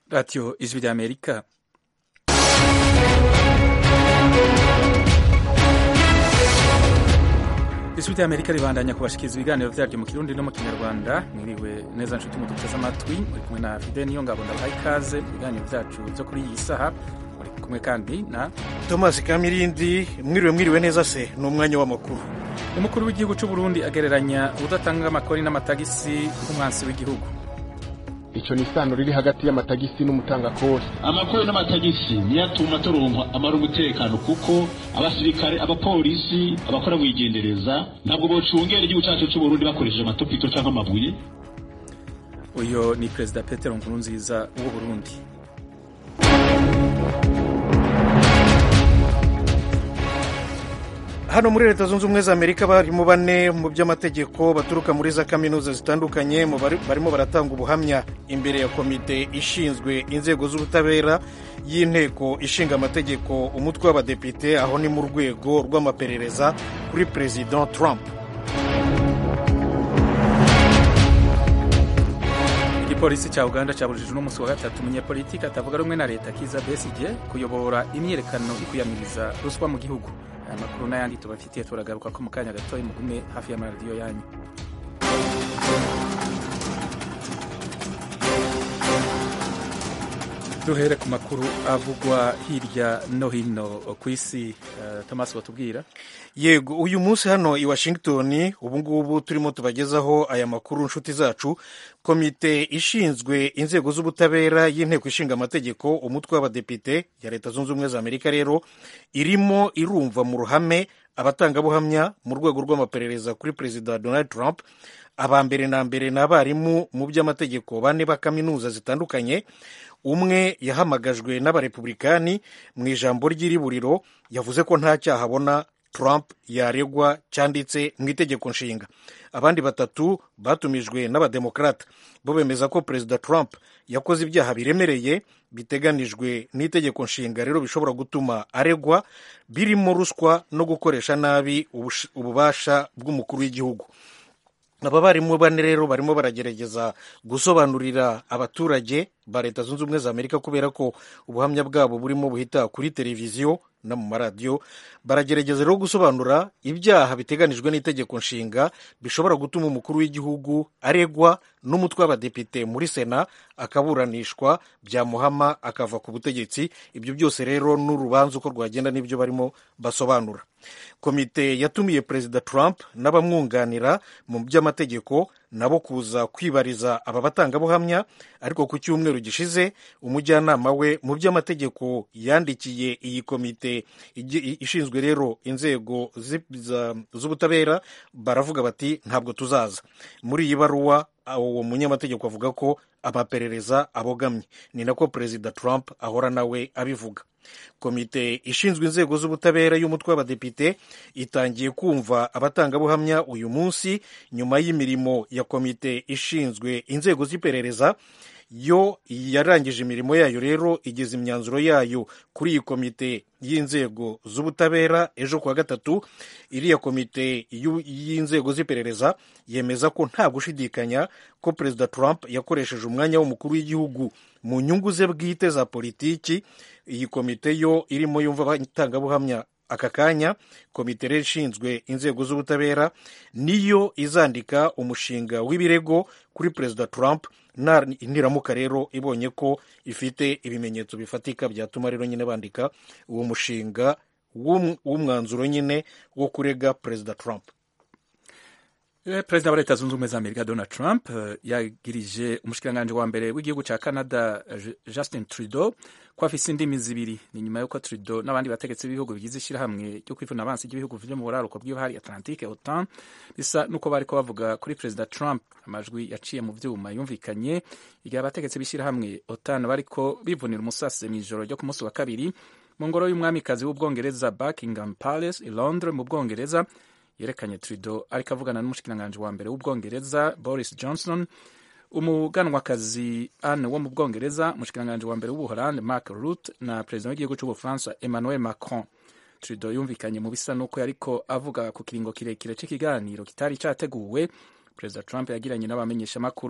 Radio Ijwi ry'Amerika ijwi ry'Amerika ribandanya kubashikiriza ibiganiro vyaryo mu kirundi no mu kinyarwanda mwiriwe neza nshuti muduteze amatwi muri kumwe na Fide niyo ngabo ndabaha ikaze mu biganiro vyacu vyo kuri iyi saha muri kumwe kandi na Thomas Kamirindi mwiriwe mwiriwe neza se ni umwanya w'amakuru umukuru w'igihugu c'u Burundi agereranya udatanga amakori n'amatagisi nk'umwansi w'igihugu ico ni isano riri hagati y'amatagisi n'umutangakori amakori n'amatagisi niyo atuma turonka amara umutekano kuko abasirikare abapolisi abakora mwigendereza ntabwo bocungera igihugu cacu c'uburundi bakoresheje amatopito canke amabuye uyo ni perezida petero nkurunziza w'u Burundi hano muri leta zunze ubumwe za amerika barimo bane mu by'amategeko baturuka muri za kaminuza zitandukanye mu bari- barimo baratanga ubuhamya imbere ya komite ishinzwe inzego z'ubutabera y'inteko ishinga amategeko umutwe w'abadepite aho ni mu rwego rw'amaperereza kuri perezida trump igipolisi cya uganda cyabujije uno munsi wa gatatu umunyepolitiki atavuga rumwe na leta kiza besigye kuyobora imyiyerekano ikuyamiriza ruswa mu gihugu aya makuru n'ayandi tubafitiye turagaruka ko mu kanya gatoya mugume hafi y'amaradiyo yanyu duhere ku makuru avugwa hirya no hino ku isi uh, thomas watubwira yego uyu munsi hano i washington ubu ngubu turimo tubagezaho aya makuru nshuti zacu komite ishinzwe inzego z'ubutabera y'inteko ishinga amategeko umutwe w'abadepite ya leta zunze ubumwe za amerika rero irimo irumva mu ruhame abatangabuhamya mu rwego rw'amaperereza kuri perezida donald trump aba mbere na mbere ni abarimu mu by'amategeko bane ba kaminuza zitandukanye umwe yahamagajwe n'abarepublikani mu ijambo ry'iriburiro yavuze ko nta cyaha abona Trump yaregwa cyanditse mu itegeko nshinga abandi batatu batumijwe n'abademokrata bo bemeza ko perezida Trump yakoze ibyaha biremereye biteganijwe n'itegeko nshinga rero bishobora gutuma aregwa birimo ruswa no gukoresha nabi ubush- ububasha bw'umukuru w'igihugu aba barimu bane rero barimo baragerageza gusobanurira abaturage ba leta zunze ubumwe za amerika kubera ko ubuhamya bwabo burimo buhita kuri televiziyo no mu maradiyo baragerageza rero gusobanura ibyaha biteganijwe n'itegeko nshinga bishobora gutuma umukuru w'igihugu aregwa n'umutwe w'abadepite muri sena akaburanishwa byamuhama akava ku butegetsi ibyo byose rero n'urubanza uko rwagenda n'ibyo barimo basobanura komite yatumiye perezida trump n'abamwunganira mu by'amategeko nabo kuza kwibariza aba batangabuhamya ariko ku cyumweru gishize umujyanama we mu by'amategeko yandikiye iyi komite igi- ishinzwe rero inzego zi- za- z'ubutabera baravuga bati ntabwo tuzaza muri iyi baruwa uwo munyamategeko avuga ko amaperereza abogamye ni nako perezida trump ahora nawe abivuga komite ishinzwe inzego z'ubutabera y'umutwe w'abadepite itangiye kumva abatangabuhamya uyu munsi nyuma y'imirimo ya komite ishinzwe inzego z'iperereza yo yarangije imirimo yayo rero igeza imyanzuro yayo kuri iyi komite y'inzego z'ubutabera ejo kuwa gatatu iriya komite y'u- y'inzego z'iperereza yemeza ko nta gushidikanya ko perezida trump yakoresheje umwanya w'umukuru w'igihugu mu nyungu ze bwite za politiki iyi komite yo irimo yumva abatangabuhamya aka kanya komite rero ishinzwe inzego z'ubutabera niyo izandika umushinga w'ibirego kuri perezida trump na niramuka rero ibonye ko ifite ibimenyetso bifatika byatuma rero nyine bandika uwo mushinga w'um- w'umwanzuro nyine wo kurega perezida trump Eh, perezida wa leta zunze ubumwe za amerika donald trump eh, yagirije umushikiranganji wa mbere w'igihugu cya canada eh, justin trudeau ko afise indimi zibiri ni nyuma y'uko trudeau n'abandi bategetsi b'ibihugu bigize ishyirahamwe ryo kwivuna abansi ry'ibihugu vyo mu buraruko bw'ibahari atlantique otan bisa n'uko bariko bavuga kuri perezida trump amajwi yaciye mu vyuma yumvikanye igihe abategetsi b'ishyirahamwe otan bariko bivunira umusase mw'ijoro ryo ku munsi wa kabiri mu ngoro y'umwamikazi w'ubwongereza buckingham palace i londres mu bwongereza yerekanye Trudeau ariko avugana n'umushikiranganji wa mbere w'ubwongereza Boris Johnson umuganwakazi Anne wo mu bwongereza umushikiranganji wa mbere w'ubuholande Mark Rutte na perezida w'igihugu c'ubufaransa Emmanuel Macron Trudeau yumvikanye mu bisa n'uko yariko avuga ku kiringo kirekire c'ikiganiro kitari categuwe perezida trump yagiranye n'abamenyeshamakuru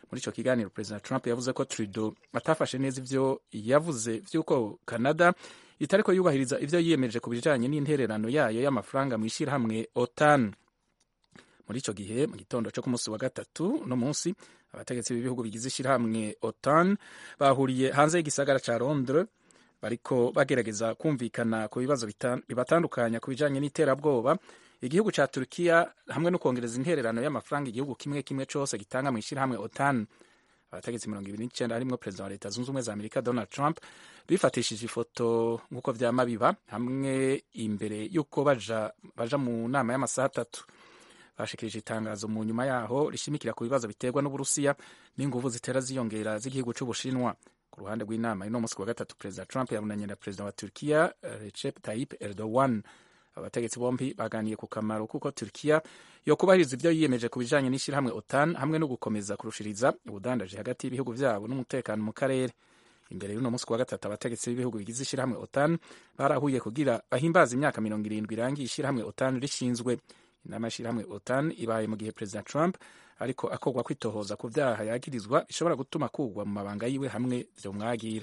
muri ico kiganiro perezida trump yavuze ko trudeau atafashe neza ivyo yavuze vy'uko canada itariko yubahiriza ivyo yiyemeje ku bijanye n'intererano yayo y'amafaranga mw'ishirahamwe otan muri ico gihe mu gitondo co ku munsi wa gatatu no munsi abategetsi b'ibihugu bigize ishirahamwe otan bahuriye hanze y'igisagara ca londres bariko bagerageza kumvikana ku bibazo bibatandukanya ku bijanye n'iterabwoba igihugu ca turukiya hamwe no kongereza intererano y'amafaranga igihugu kimwe kimwe cose gitanga mu ishirahamwe otan abategetsi mirongo ibiri n'icenda harimwo perezida wa leta zunze ubumwe za amerika donald trump bifatishije ifoto nk'uko vyama biba hamwe imbere y'uko baja, baja mu nama y'amasaha atatu bashikirije itangazo mu nyuma yaho rishimikira ku bibazo biterwa n'uburusiya n'inguvu zitera ziyongera z'igihugu c'ubushinwa ku ruhande rw'inama y'uno munsi wa gatatu perezida trump yabonanye na perezida wa turkiya recep tayyip erdogan abategetsi bombi baganiye ku kamaro kuko turkiya yo kubahiriza ibyo yiyemeje ku bijanye n'ishyirahamwe otan hamwe no gukomeza kurushiriza ubudandaji hagati y'ibihugu vyabo n'umutekano mu karere imbere y'uno munsi wa gatatu abategetsi b'ibihugu bigize ishyirahamwe otan barahuye kugira bahimbaza imyaka mirongo irindwi irangiye ishyirahamwe otan rishinzwe inama y'ishyirahamwe otan ibaye mu gihe perezida trump ariko akogwa kwitohoza ku vyaha yagirizwa bishobora gutuma kugwa mu mabanga yiwe hamwe vyomwagira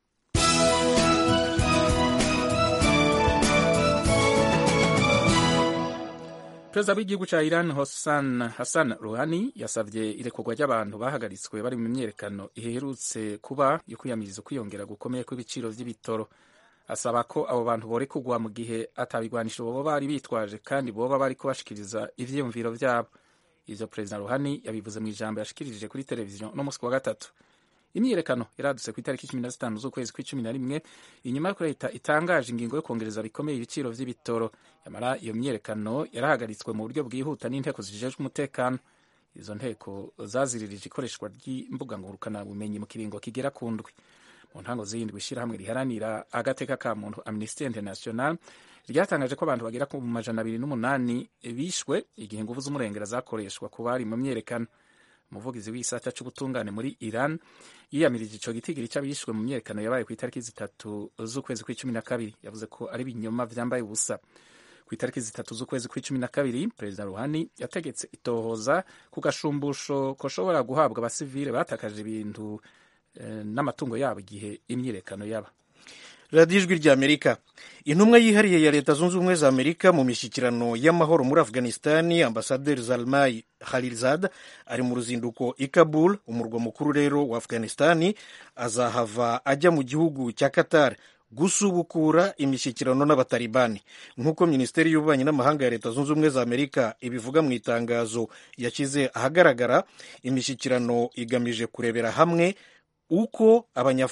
perezida w'igihugu ca iran Hassan, Hassan Rouhani yasavye irekurwa ry'abantu bahagaritswe bari mu myerekano iherutse kuba yo kwiyamiriza ukwiyongera gukomeye kw'ibiciro vy'ibitoro asaba ko abo bantu borekurwa mu gihe atabigwanisho boba bari bitwaje kandi boba bariko bashikiriza ivyiyumviro vyabo ivyo perezida Rouhani yabivuze mu ijambo yashikirije kuri televiziyo no musi wa gatatu imyiyerekano yaradutse ku itariki cumi na zitanu z'ukwezi kw'icumi na rimwe inyuma y'uko leta itangaje ingingo yo kongereza bikomeye ibiciro vy'ibitoro yamara iyo myiyerekano yarahagaritswe mu buryo bwihuta n'inteko zijejwe umutekano izo nteko zaziririje ikoreshwa ry'imbuga ngurukana bumenyi mu kiringo kigera ku ndwi mu ntango z'iyindwi ishirahamwe riharanira agateka ka muntu amnesty international ryatangaje ko abantu bagera ku majana abiri n'umunani bishwe igihe inguvu z'umurengera zakoreshwa ku bari mu myerekano umuvugizi w'isata c'ubutungane muri iran yiyamirije ico gitigiri c'abishwe mu myerekano yabaye ku itariki zitatu z'ukwezi kw'icumi na kabiri yavuze ko ari ibinyoma vyambaye ubusa ku itariki zitatu z'ukwezi kw'icumi na kabiri perezida ruhani yategetse itohoza ku gashumbusho koshobora guhabwa abasivile batakaje ibintu eh, n'amatungo yabo igihe imyiyerekano yaba radiyo ijwi rya amerika intumwa yihariye ya leta zunze ubumwe za amerika mu mishyikirano y'amahoro muri afghanistani ambasaderi zalmai khalilzad ari mu ruzinduko i kabul umurwa mukuru rero wa afghanistani azahava ajya mu gihugu cya qatar gusubukura imishyikirano n'abatalibani nk'uko minisiteri y'ububanyi n'amahanga ya leta zunze ubumwe za amerika ibivuga mu itangazo yashyize ahagaragara imishyikirano igamije kurebera hamwe uko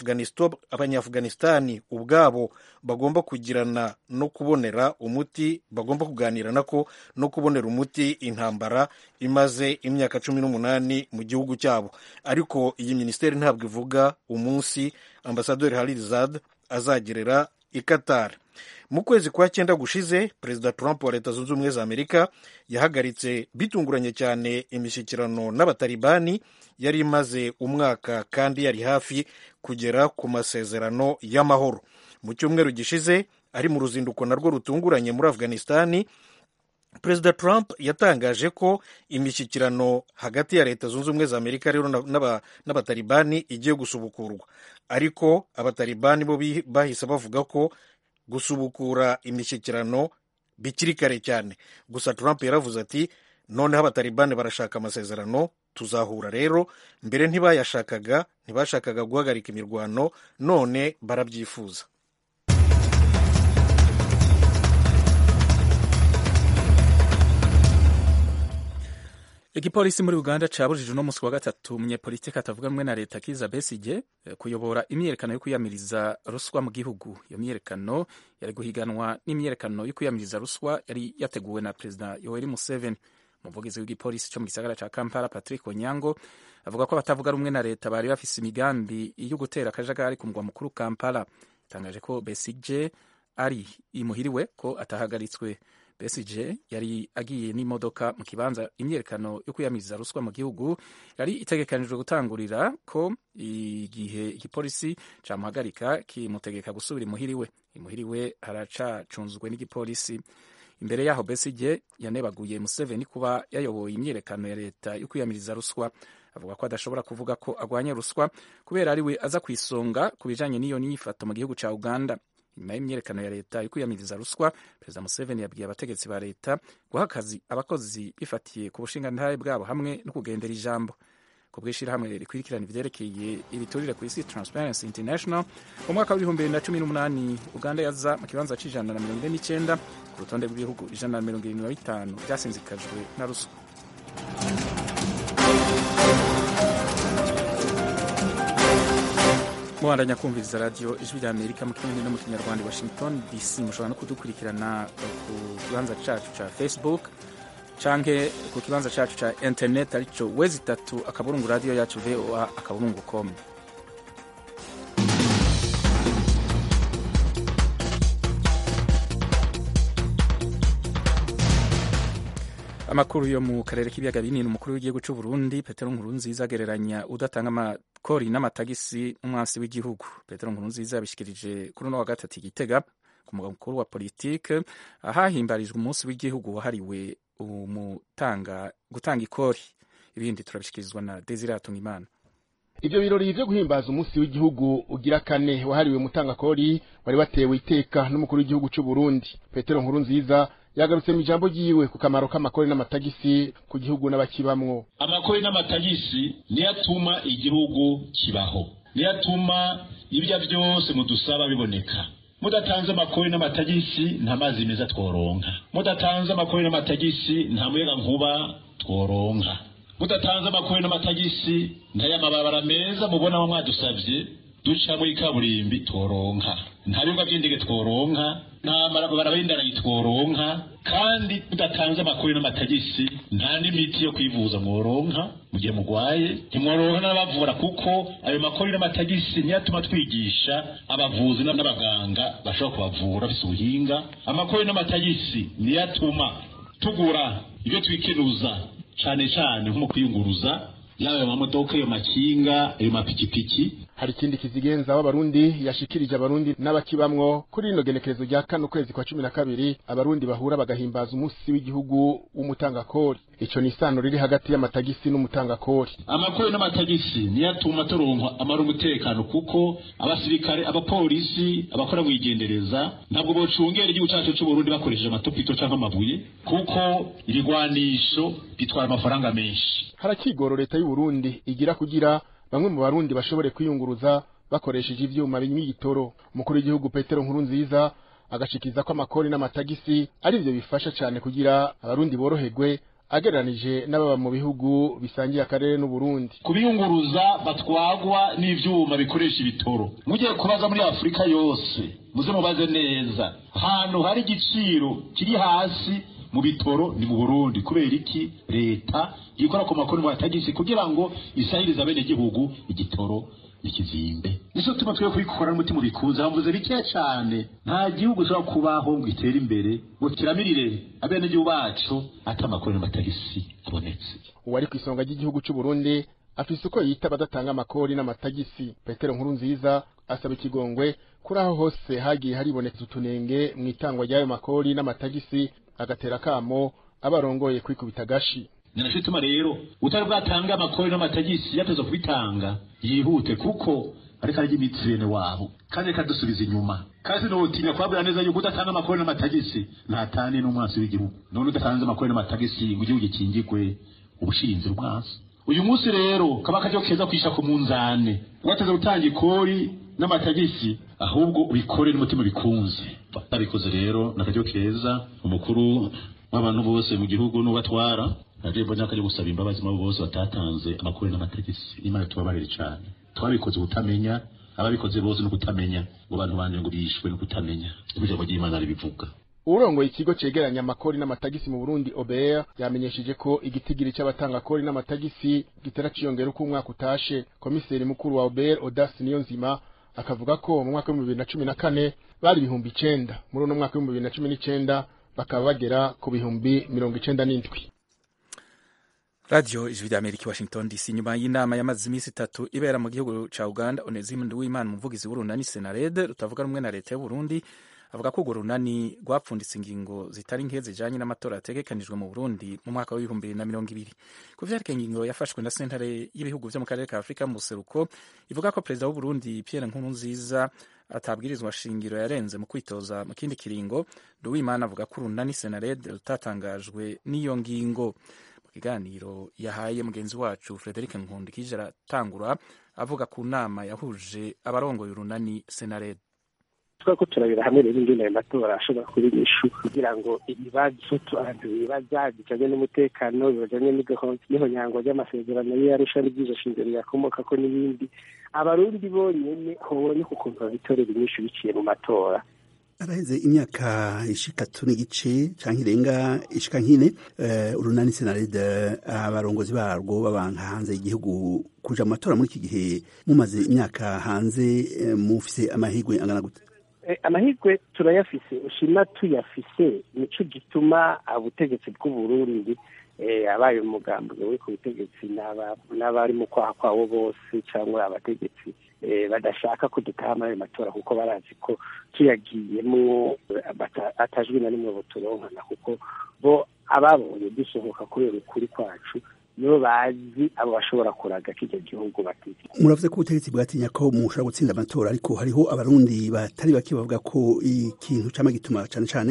abanyaafganistani ubwabo bagomba kugirana no kubonera umuti bagomba kuganira nako no kubonera umuti intambara imaze imyaka cumi n'umunani mu gihugu cyabo ariko iyi minisiteri ntabwo ivuga umunsi ambasaderi harizad azagerera i qatar mu kwezi kwa cyenda gushize perezida trump wa leta zunze ubumwe za amerika yahagaritse bitunguranye cyane imishyikirano n'abatalibani yari imaze umwaka kandi yari hafi kugera ku masezerano y'amahoro mu cyumweru gishize ari mu ruzinduko narwo rutunguranye muri afghanistani perezida trump yatangaje ko imishyikirano hagati ya leta zunze ubumwe za amerika rero n'abatalibani igiye gusubukurwa ariko abatalibani bo bahise bavuga ko gusubukura imishyikirano bikiri kare cyane gusa trump yaravuze ati noneho abatalibani barashaka amasezerano tuzahura rero mbere ntibayashakaga ntibashakaga guhagarika imirwano none barabyifuza igipolisi muri uganda cabujije uno musi wa gatatu umunyepolitiki atavuga rumwe na leta kiza besige kuyobora imyiyerekano yo kwiyamiriza ruswa mu gihugu iyo myiyerekano yari guhiganwa n'imyiyerekano yo kwiyamiriza ruswa yari yateguwe na perezida yoweri museveni umuvugizi w'igipolisi cyo mu gisagara ca kampala patrick onyango avuga ko abatavuga rumwe na leta bari bafise imigambi yo gutera akajagari ku mugwa mukuru kampala itangaje ko besige ari imuhiriwe ko atahagaritswe besige yari agiye n'imodoka mu kibanza imyerekano yo kwiyamiriza ruswa mu gihugu yari itegekanijwe gutangurira ko igihe igipolisi camuhagarika kimutegeka gusubira imuhiriwe imuhiriwe haracacunzwe n'igipolisi imbere yaho besige yanebaguye museveni kuba yayoboye imyiyerekano ya leta yo kwiyamiriza ruswa avuga ko adashobora kuvuga ko agwanya ruswa kubera ari we aza ku isonga ku bijanye n'iyo nyifato mu gihugu ca uganda nyuma y'imyerekano ya leta yo kwiyamiriza ruswa perezida museveni yabwiye abategetsi ba leta guha akazi abakozi bifatiye ku bushingantahe bwabo hamwe no kugendera ijambo ku bw'ishyirahamwe rikurikirana ivyerekeye ibiturire ku isi transparency international mu mwaka w'ibihumbi bibiri na cumi n'umunani uganda yaza mu kibanza c'ijana na mirongo ine n'icenda ku rutonde rw'ibihugu ijana na mirongo irindwi na bitanu vyasinzikajwe na ruswa mubandanya kumviriza radiyo ijwi rya amerika mu kirundi no mu kinyarwanda i washington dc mushobora no kudukurikirana ku kibanza cacu ca facebook canke ku kibanza cacu ca internet arico wezi itatu akaburungu radiyo yacu voa akaburungu com amakuru yo mu karere k'ibiyaga binini umukuru w'igihugu cy'u Burundi Petero Nkurunziza agereranya udatanga amakori n'amatagisi n'umwansi w'igihugu Petero Nkurunziza yabishikirije kuri uno wa gatatu igitega ku mugabo mukuru wa politike ahahimbarijwe umunsi w'igihugu wahariwe umutanga gutanga ikori ibindi turabishikirizwa na Desire Hatungimana ivyo birori vyo guhimbaza umunsi w'igihugu ugira kane wahariwe mutangakori wari watewe iteka n'umukuru w'igihugu c'u Burundi Petero Nkurunziza yagarutse mu ijambo ryiwe ku kamaro k'amakori n'amatagisi ku gihugu n'abakibamwo amakori n'amatagisi niyo atuma igihugu kibaho niyo atuma ibyo byose mudusaba biboneka mudatanze amakori n'amatagisi nta mazi meza tworonka mudatanze amakori n'amatagisi nta muyaga nkuba tworonka mudatanze amakori n'amatagisi nta y'amababara meza mubona mwadusabye duca muri kaburimbi tworonka nta bibuga by'indege tworonka nta marabara y'indarayi tworonka kandi tudatanze amakuru n'amatagisi nta n'imiti yo kwivuza mworonka mu gihe mugwaye ntimworonka n'abavura kuko ayo makuru n'amatagisi niyo atuma twigisha abavuzi n'abaganga bashobora kubavura bafise ubuhinga amakuru n'amatagisi niyo atuma tugura ibyo twikenuza cane cane nko mu kwiyunguruza yaba ayo mamodoka ayo makinga ayo mapikipiki hari ikindi kizigenza w'abarundi yashikirije abarundi n'abakibamwo kuri rino genekerezo rya kane ukwezi kwa cumi na kabiri abarundi bahura bagahimbaza umunsi w'igihugu w'umutangakori ico ni isano riri hagati y'amatagisi n'umutangakori amakori n'amatagisi niyo atuma turonka amara umutekano kuko abasirikare abapolisi abakora mwigendereza ntabwo bocungera igihugu cacu c'uburundi bakoresheje amatopito canke amabuye kuko ibigwanisho bitwara amafaranga menshi harakigoro leta y'uburundi igira kugira bamwe mu barundi bashobore kwiyunguruza bakoresheje ivyuma binywa igitoro umukuru w'igihugu petero nkuru nziza agashikiza ko amakori n'amatagisi ari vyo bifasha cane kugira abarundi boroherwe agereranije n'ababa mu bihugu bisangiye akarere n'uburundi kubiyunguruza batwagwa n'ivyuma bikoresha ibitoro mugiye kubaza muri afurika yose muze mubaze neza ahantu hari igiciro kiri hasi mu bitoro ni mu burundi kubera iki leta yikora ku makuru mu batagisi kugira ngo isahirize abenegihugu igitoro ikizimbe nico tuma twe kubikora n'umutima ubikuza hamvuze bikeya cane nta gihugu ushobora kubaho ngo gitere imbere ngo kiramirire abenegihugu bacu ata amakuru n'amatagisi abonetse uwari ku isonga ry'igihugu c'u Burundi afise uko yita badatanga amakori n'amatagisi petero nkuru nziza asaba ikigongwe kuri aho hose hagiye haribonetse utunenge mu itangwa ry'ayo makori n'amatagisi agatera akamo abarongoye kwikubita agashi ninaco ituma rero utari bwatange amakori n'amatagisi yateza kubitanga yihute kuko ariko arya imitsi bene wabo kandi reka dusubiza inyuma kandi sinotinya kubabwira neza yuko udatanga amakori n'amatagisi ntatani n'umwansi w'igihugu none udatanze amakori n'amatagisi ngo igihugu gikingirwe ubushinzi umwansi uyu munsi rero kaba akaryo keza kwisha ku munzane wateze gutanga ikori n'amatagisi ahubwo ubikore n'umutima bikunze babikoze rero ni akaryo keza umukuru w'abantu bose mu gihugu n'ubatwara naje mbona akaryo gusaba imbabazi mu bose batatanze amakuru n'amatagisi imana tubabarire cyane twabikoze ubutamenya ababikoze bose no kutamenya ngo abantu banje ngo bishwe no kutamenya ijambo ry'imana ribivuga urongoye ikigo cegeranya amakori n'amatagisi mu Burundi OBR yamenyesheje ko igitigiri c'abatanga kori n'amatagisi gitera ciyongera uko umwaka utashe komiseri mukuru wa OBR Odas Niyonzima akavuga ko mu mwaka w'ibihumbi bibiri na cumi na kane bari ibihumbi icenda muri uno mwaka w'ibihumbi bibiri na cumi n'icenda bakaba bagera ku bihumbi mirongo icenda n'indwi radiyo ijwi rya amerika washington dc nyuma y'inama yamaze iminsi itatu ibera mu gihugu ca uganda onesime nduwimana umuvugizi w'urunani senarede rutavuga rumwe na leta y'uburundi avuga ko urwo runani rwapfunditse ingingo zitari nke zijanye n'amatora yategekanijwe mu burundi mu mwaka w'ibihumbi bibiri na mirongo ibiri ku vyerekeye ingingo yafashwe na sentare y'ibihugu vyo mu karere ka afurika mu buseruko ivuga ko perezida w'uburundi pierre nkurunziza atabwirizwa shingiro yarenze mu kwitoza mu kindi kiringo nduwimana avuga ko urunani senared rutatangajwe n'iyo ngingo mu kiganiro yahaye mugenzi wacu frederic nkundikije aratangura avuga ku nama yahuje abarongoye urunani senared twari ko turabira hamwe rero ingene ayo matora ashobora kuba inyishu kugira ngo ibibazo abantu bibaza bijanye n'umutekano bijanye n'ihonyango ry'amasezerano y'arusha n'ibyizo shingiro yakomokako n'ibindi abarundi bonyene hoboneka ukuntu babitorera inyishu biciye mu matora araheze imyaka ishikatu n'igice canke irenga ishika nkine uh, urunani senarede abarongozi barwo babanka hanze y'igihugu kuja mu matora muri iki gihe mumaze imyaka hanze uh, mufise amahigwe angana gute amahirwe turayafise ushima tuyafise nico gituma ubutegetsi bw'uburundi abaye umugambwe uri ku butegetsi n'abari mu kwaha kwawo bose cyangwa abategetsi badashaka ko dutaha muri ayo matora kuko barazi ko tuyagiyemo atajwi na rimwe buturonkana kuko bo ababonye dusohoka kubera ukuri kwacu nibo bazi abo bashobora kuraga k'icyo gihugu batizi muravuze ko ubutegetsi bwatinya ko mushobora gutsinda amatora ariko hariho abarundi batari bake bavuga ko ikintu cama gituma cane cane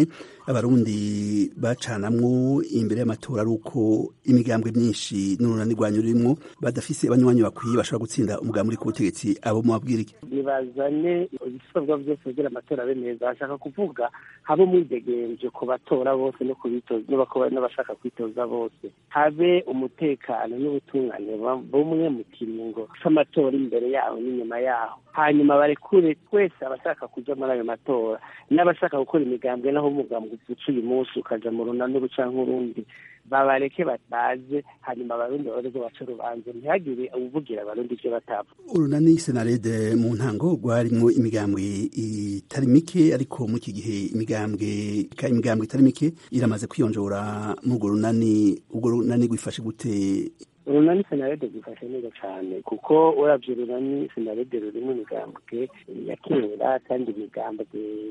abarundi bacanamwo imbere y'amatora ari uko imigambwe myinshi n'urunani rwanyu rurimwo badafise abanywanyi bakwiye bashobora gutsinda umugambi uri ku butegetsi abo mubabwira iki nibazane ibisabwa byose kugira amatora abe meza bashaka kuvuga habe umwidegenje ku batora bose no kubitoza n'abashaka kwitoza bose habe umutekano n'ubutungane bumwe mu kiringo c'amatora imbere yaho n'inyuma yaho hanyuma barekure twese abashaka kuja muri ayo matora n'abashaka gukora imigambwe naho umugambi uca uyu munsi ukaja mu runani rucanke urundi babareke baze hanyuma abarundi babareke bace urubanza ntihagire uvugira abarundi ivyo batava urunani senarede mu ntango rwarimwo imigambwe itari mike ariko muri iki gihe imigambwe imigambwe itari mike iramaze kwiyonjora muri urwo runani urwo runani rwifashe gute urunani senarede rwifashe neza cyane kuko urabye urunani senarede rurimo imigambwe ya kera kandi imigambwe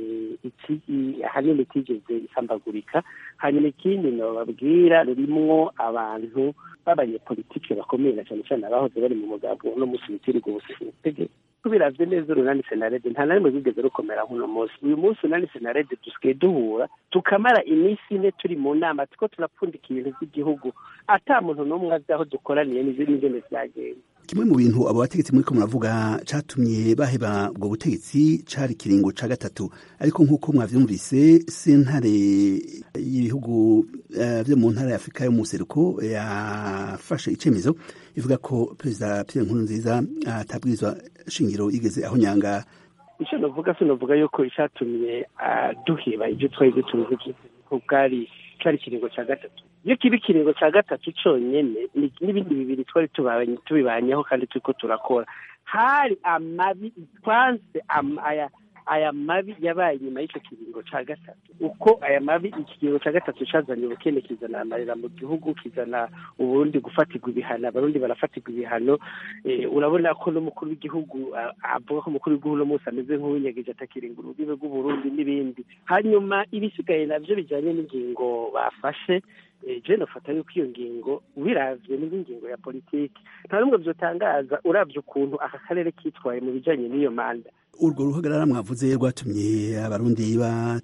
ahanini itigeze isambagurika hanyuma ikindi nababwira rurimwo abantu b'abanyepolitike bakomeye na cyane cyane abahoze bari mu mugambwe uno munsi witirirwa ubutegetsi tubiravye neza urunani senarede nta na rimwe rwigeze rukomera nk'uno munsi uyu munsi urunani senarede dusigaye duhura tukamara iminsi ine turi mu nama tuko turapfundika ibintu by'igihugu ata muntu n'umwe azi aho dukoraniye n'ingene vyagenze kimwe mu bintu abo bategetsi muriko muravuga catumye baheba ubwo butegetsi cari ikiringo ca gatatu ariko nk'uko mwavyumvise sentare y'ibihugu uh, vyo mu ntara ya afurika yo mu seruko yafashe icemezo ivuga ko perezida pierre nkurunziza atabwirizwa uh, shingiro yigeze aho nyanga ico novuga sinovuga yuko icatumye duheba ivyo twari dutunze ko bwari cari ikiringo ca gatatu iyo kiba ikiringo ca gatatu conyene n'ibindi bibiri twari tubibanyeho kandi turiko turakora hari amabi twanse aya aya mabi yabaye inyuma y'icyo kiringo ca gatatu uko aya mabi iki kiringo ca gatatu cazanye ubukene kizana amarira mu gihugu kizana uburundi gufatirwa ibihano abarundi barafatirwa ibihano urabona ko n'umukuru w'igihugu avuga ko umukuru w'igihugu uno munsi ameze nk'uwinyegeje atakiringa urubibe rw'uburundi n'ibindi hanyuma ibisigaye navyo bijanye n'ingingo bafashe je nofata yuko iyo ngingo ubiravye n'ingingo ya politiki nta n'umwe vyotangaza uravye ukuntu aka karere kitwaye mu bijanye n'iyo manda urwo ruhagarara mwavuze rwatumye abarundi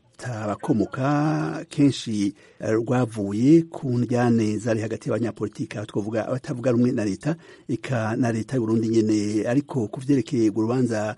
batabakomoka kenshi rwavuye ku njyane zari hagati y'abanyapolitiki aho twavuga abatavuga rumwe na leta eka na leta y'uburundi nyene ariko ku vyerekeye urwo rubanza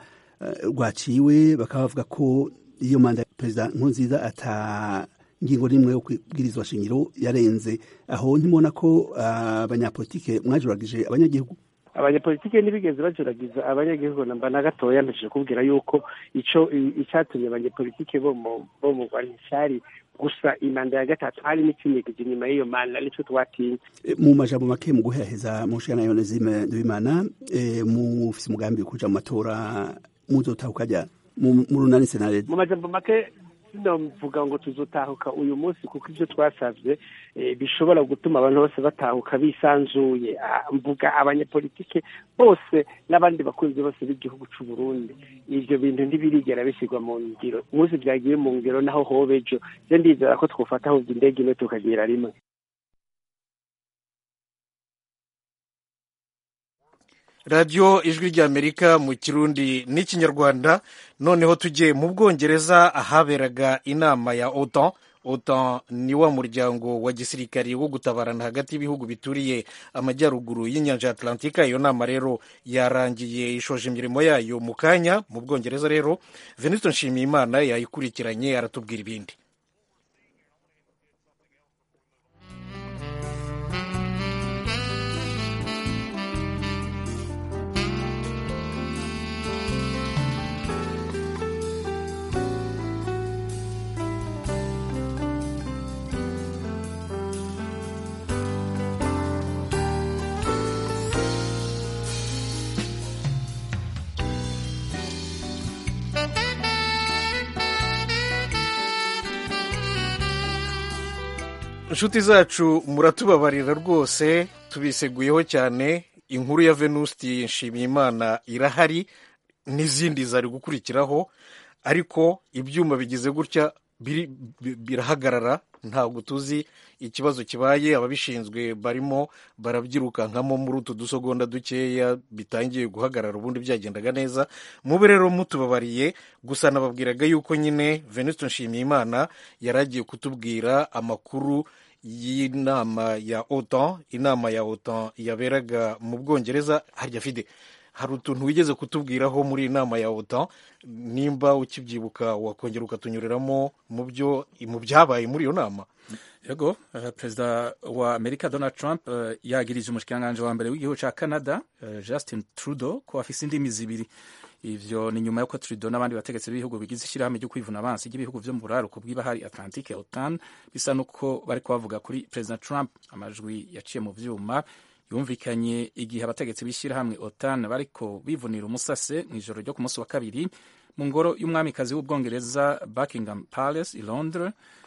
rwaciwe bakaba bavuga ko iyo manda ya perezida nkurunziza ata ingingo rimwe yo kubwirizwa shingiro yarenze aho ntimubona ko abanyapolitike mwajuragije abanyagihugu abanyapolitike ntibigeze bajuragiza abanyagihugu namba na gatoya mpejije kubwira yuko ico icatumye abanyapolitike bo mu bo mu Rwanda cyari gusa imanda ya gatatu hari n'ikinyegije inyuma y'iyo manda nico twatinze mu majambo make mu guheheza mu nshingano yonezime ndabimana mufise umugambi wo kuja mu matora muzotaha ukajya mu runani senarede mu majambo make sinavuga ngo tuzotahuka uyu munsi kuko ibyo twasabye bishobora gutuma abantu bose batahuka bisanzuye mvuga abanyepolitike bose n'abandi bakunzi bose b'igihugu cy'u Burundi ibyo bintu ntibirigera bishyirwa mu ngiro umunsi byagiye mu ngiro naho hobe ejo byo ndizera ko twufata ahubwo indege imwe tukagira rimwe radiyo ijwi ry'amerika mu kirundi n'ikinyarwanda noneho tujye mu bwongereza ahaberaga inama ya otan otan ni wa muryango wa gisirikari wo gutabarana hagati y'ibihugu bituriye amajyaruguru y'inyanja ya atlantika iyo nama rero yarangiye ishoje imirimo yayo mu kanya mu bwongereza rero venuste nshimiyimana yayikurikiranye aratubwira ibindi inshuti zacu muratubabarira rwose tubiseguyeho cyane inkuru ya venusti nshimiyimana irahari n'izindi zari gukurikiraho ariko ibyuma bigize gutya birahagarara ntabwo tuzi ikibazo kibaye ababishinzwe barimo barabyirukankamo muri utu dusogonda dukeya bitangiye guhagarara ubundi byagendaga neza mube rero mutubabariye gusa nababwiraga yuko nyine venuste nshimiyimana yari agiye kutubwira amakuru y'inama ya otan inama ya otan yaberaga mu bwongereza harya fide hari utuntu wigeze kutubwiraho muri iyi nama ya otan nimba ukibyibuka wakongera ukatunyuriramo mu byo mu byabaye muri iyo nama yego uh, perezida wa amerika donald trump uh, yagirije umushikiranganji wa mbere w'igihugu cya canada uh, justin trudeau ko afise indimi zibiri ivyo ni nyuma y'uko trudeau n'abandi bategetsi b'ibihugu bigize ishyirahamwe ryo kwivuna abansi ry'ibihugu vyo mu buraruko bw'ibahari atlantique otan bisa n'uko bariko bavuga kuri perezida trump amajwi yaciye mu vyuma yumvikanye igihe abategetsi b'ishyirahamwe otan bariko bivunira umusase mu ijoro ryo ku munsi wa kabiri mu ngoro y'umwamikazi w'ubwongereza buckingham palace i londres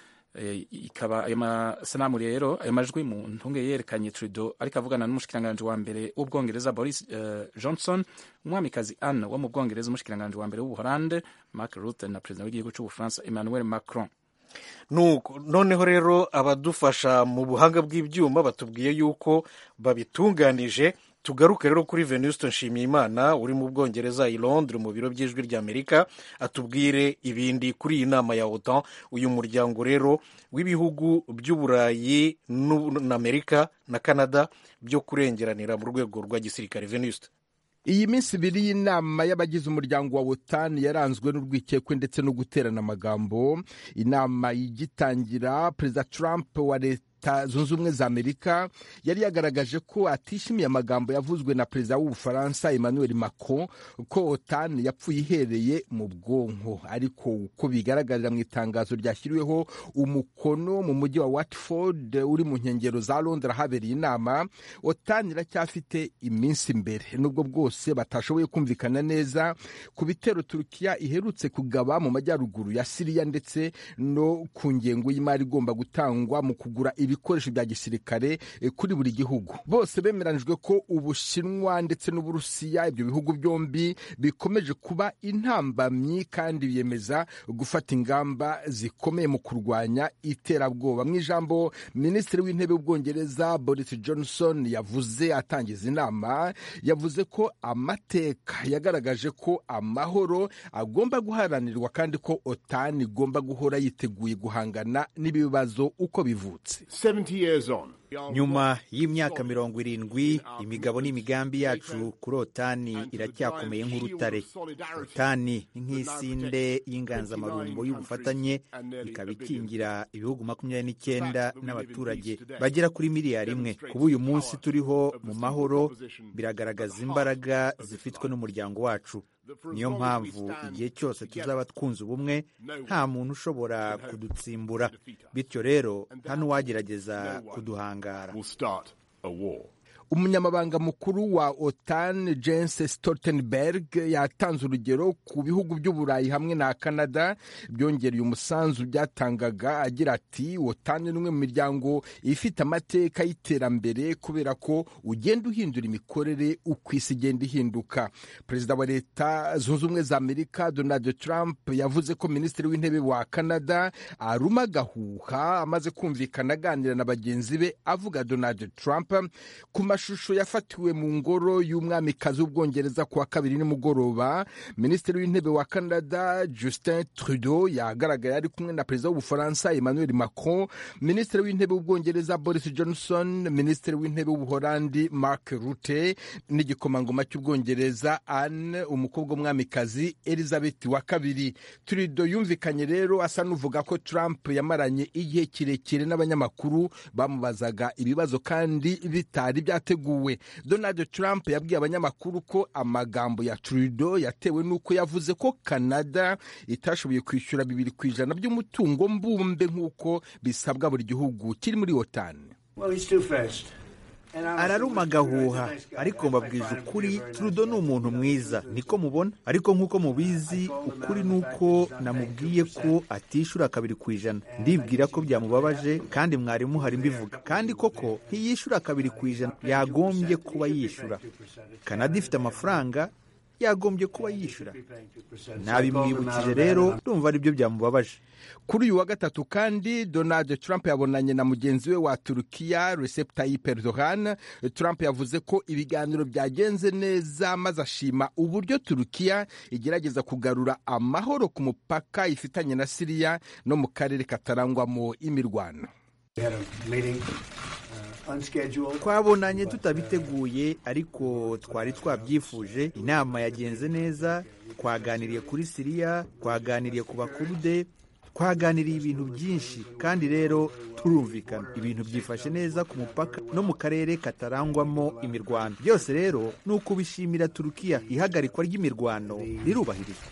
ikaba ayo masanamu rero ayo majwi mu ntunge yerekanye Trudeau ariko avugana n'umushikiranganji wa mbere w'ubwongereza Boris uh, Johnson umwamikazi Anne wo mu bwongereza umushikiranganji wa mbere w'ubuholande Mark Rutte na perezida w'igihugu cy'ubufaransa Emmanuel Macron nuko noneho rero abadufasha mu buhanga bw'ibyuma batubwiye yuko babitunganije tugaruke rero kuri venuste nshimiyimana uri mu bwongereza i londres mu biro by'ijwi ry'amerika atubwire ibindi kuri iyi nama ya otan uyu muryango rero w'ibihugu by'uburayi n'amerika na canada byo kurengeranira mu rwego rwa gisirikare venuste iyi minsi ibiri y'inama y'abagize umuryango wa wotani yaranzwe n'urwikekwe ndetse no guterana amagambo inama igitangira perezida trump wa leta leta zunze ubumwe za amerika yari yagaragaje ko atishimiye amagambo yavuzwe na perezida w'ubufaransa emmanuel macron ko otan yapfuye ihereye mu bwonko ariko uko bigaragarira mu itangazo ryashyiriweho umukono mu mujyi wa watford uri mu nkengero za londres ahabereye inama otan iracyafite iminsi imbere nubwo bwose batashoboye kumvikana neza ku bitero turukiya iherutse kugaba mu majyaruguru ya siriya ndetse no ku ngengo y'imari igomba gutangwa mu kugura ibikoresho bya gisirikare kuri buri gihugu bose bemeranijwe ko ubushinwa ndetse n'uburusiya ibyo bihugu byombi bikomeje kuba intambamyi kandi biyemeza gufata ingamba zikomeye mu kurwanya iterabwoba mu ijambo minisitiri w'intebe w'ubwongereza boris johnson yavuze atangiza inama yavuze ko amateka yagaragaje ko amahoro agomba guharanirwa kandi ko otani igomba guhora yiteguye guhangana n'ibibazo uko bivutse nyuma y'imyaka mirongo irindwi imigabo n'imigambi yacu kuri otani iracyakomeye nk'urutare otani ni nk'isinde y'inganzamarumbo y'ubufatanye ikaba ikingira ibihugu makumyabiri n'icyenda n'abaturage bagera kuri miliyari imwe kuba uyu munsi turiho mu mahoro biragaragaza imbaraga zifitwe n'umuryango wacu niyo mpamvu igihe cyose tuzaba twunze ubumwe nta muntu ushobora kudutsimbura bityo rero nta n'uwagerageza kuduhangara umunyamabanga mukuru wa otan jens stoltenberg yatanze urugero ku bihugu by'uburayi hamwe na canada byongereye umusanzu byatangaga agira ati otan ni umwe mu miryango ifite amateka y'iterambere kubera ko ugenda uhindura imikorere uko isi igenda ihinduka perezida wa leta zunze ubumwe za amerika donald trump yavuze ko minisitiri w'intebe wa canada aruma agahuha amaze kumvikana aganira na bagenzi be avuga donald trump ku mashusho yafatiwe mu ngoro y'umwamikazi w'ubwongereza ku wa kabiri nimugoroba minisitiri w'intebe wa canada justin trudeau yagaragaye ari kumwe na perezida w'ubufaransa emmanuel macron minisitiri w'intebe w'ubwongereza boris johnson minisitiri w'intebe w'ubuholandi mark rutte n'igikomangoma cy'ubwongereza anne umukobwa w'umwamikazi elizabeth wa kabiri trudeau yumvikanye rero asa n'uvuga ko trump yamaranye igihe kirekire n'abanyamakuru bamubazaga ibibazo kandi bitari byateguwe donald trump yabwiye abanyamakuru ko amagambo ya trudeau yatewe n'uko yavuze ko canada itashoboye kwishyura bibiri ku ijana by'umutungo mbumbe nk'uko bisabwa buri gihugu kiri muri otani araruma agahuha ariko mbabwije ukuri Trudeau ni umuntu mwiza niko mubona ariko nk'uko mubizi ukuri ni uko namubwiye ko atishyura kabiri ku ijana ndibwira ko byamubabaje kandi mwarimu hari mbivuga kandi koko ntiyishyura kabiri ku ijana yagombye kuba yishyura kanada ifite amafaranga yagombye kuba yishyura ntabimwibukije rero ndumva aribyo byamubabaje kuri uyu wa gatatu kandi donald trump yabonanye na mugenzi we wa turukiya recep tayyip erdogan trump yavuze ko ibiganiro byagenze neza maze ashima uburyo turukiya igerageza kugarura amahoro ku mupaka ifitanye na siriya no mu karere katarangwamo imirwano twabonanye tutabiteguye ariko twari twabyifuje inama yagenze neza twaganiriye kuri siriya twaganiriye ku bakurude twaganiriye ibintu byinshi kandi rero turumvikana ibintu byifashe neza ku mupaka no mu karere katarangwamo imirwano byose rero ni ukubishimira turukiya ihagarikwa ry'imirwano rirubahirizwa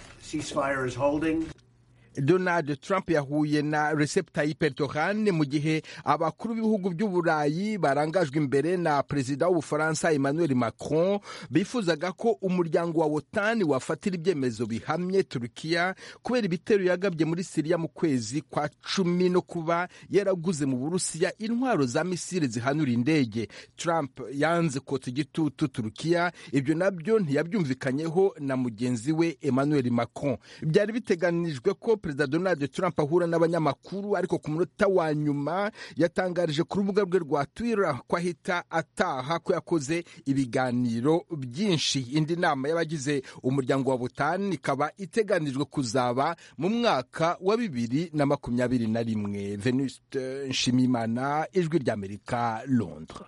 donald trump yahuye na recep tayyip erdogan mu gihe abakuru b'ibihugu by'uburayi barangajwe imbere na perezida w'ubufaransa emmanuel macron bifuzaga ko umuryango wa wotani wafatira ibyemezo bihamye turukiya kubera ibitero yagabye muri siriya mu kwezi kwa cumi no kuba yaraguze mu burusiya intwaro za misile zihanura indege trump yanze kotsa igitutu turukiya ibyo nabyo ntiyabyumvikanyeho na mugenzi we emmanuel macron byari biteganijwe ko perezida donald trump ahura n'abanyamakuru ariko ku munota wa nyuma yatangarije ku rubuga rwe rwa twitter ko ahita ataha ko yakoze ibiganiro byinshi indi nama y'abagize umuryango wa butani ikaba iteganijwe kuzaba mu mwaka wa bibiri na makumyabiri na rimwe venuste nshimimana ijwi ry'amerika londres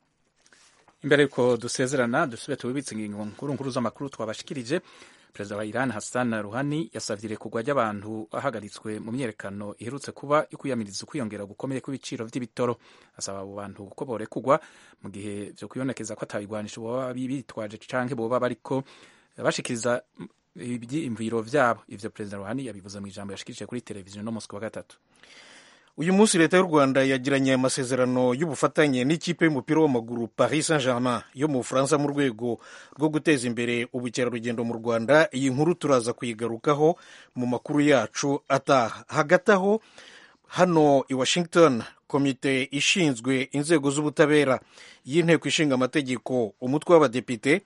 imbere yuko dusezerana dusubire tubibitse ingingo nkuru nkuru z'amakuru twabashikirije perezida wa iran hassan ruhani yasavye irekurwa ry'abantu bahagaritswe mu myerekano iherutse kuba ikwiyamiriza ukwiyongera gukomeye kw'ibiciro vy'ibitoro asaba abo bantu ko borekurwa mu gihe vyo kwibonekeza ko atabigwanisho boba bitwaje canke boba bariko bashikiriza ivyiyumviro vyabo ivyo perezida ruhani yabivuze mu ijambo yashikirije kuri televiziyo no musi wa gatatu uyu munsi leta y'u rwanda yagiranye amasezerano y'ubufatanye n'ikipe y'umupira w'amaguru paris saint germain yo mu bufaransa mu rwego rwo guteza imbere ubukerarugendo mu rwanda iyi nkuru turaza kuyigarukaho mu makuru yacu ataha hagati aho hano i washington komite ishinzwe inzego z'ubutabera y'inteko ishinga amategeko umutwe w'abadepite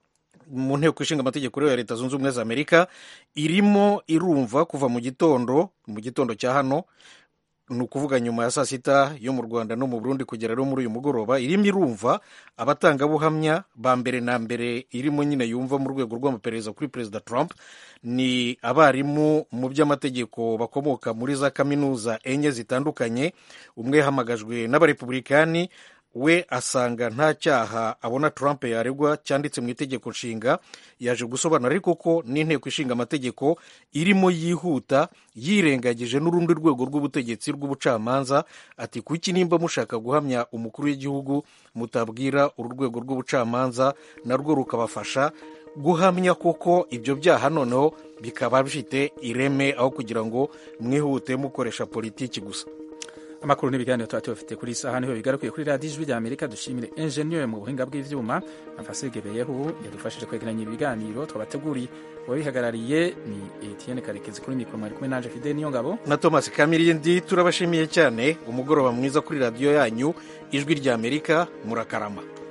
mu nteko ishinga amategeko ya leta zunze ubumwe za amerika irimo irumva kuva mu gitondo mu gitondo cya hano ni ukuvuga nyuma ya saa sita yo mu rwanda no mu burundi kugera rero muri uyu mugoroba irimo irumva abatangabuhamya ba mbere na mbere irimo nyine yumva mu rwego rw'amaperereza kuri perezida trump ni abarimu mu by'amategeko bakomoka muri za kaminuza enye zitandukanye umwe yahamagajwe n'abarepublikani we asanga nta cyaha abona Trump yaregwa cyanditse mu itegeko nshinga yaje gusobanura ariko ko n'inteko ishinga amategeko irimo yihuta yirengagije n'urundi rwego rw'ubutegetsi rw'ubucamanza ati kuki nimba mushaka guhamya umukuru w'igihugu mutabwira uru rwego rw'ubucamanza narwo rukabafasha guhamya koko ibyo byaha noneho bikaba bifite ireme aho kugira ngo mwihute mukoresha politiki gusa amakuru n'ibiganiro tuba tubafite kuri isaha niho bigarukiye kuri radiyo ijwi rya amerika dushimire enjeniyeri mu buhinga bw'ivyuma amfasigebeyeho yadufashije kwegeranya ibiganiro twabateguriye uwabihagarariye ni etienne karekezi kuri mikoro mwari kumwe nanje fide niyo ngabo na thomas kamirindi turabashimiye cyane umugoroba mwiza kuri radiyo yanyu ijwi rya amerika murakarama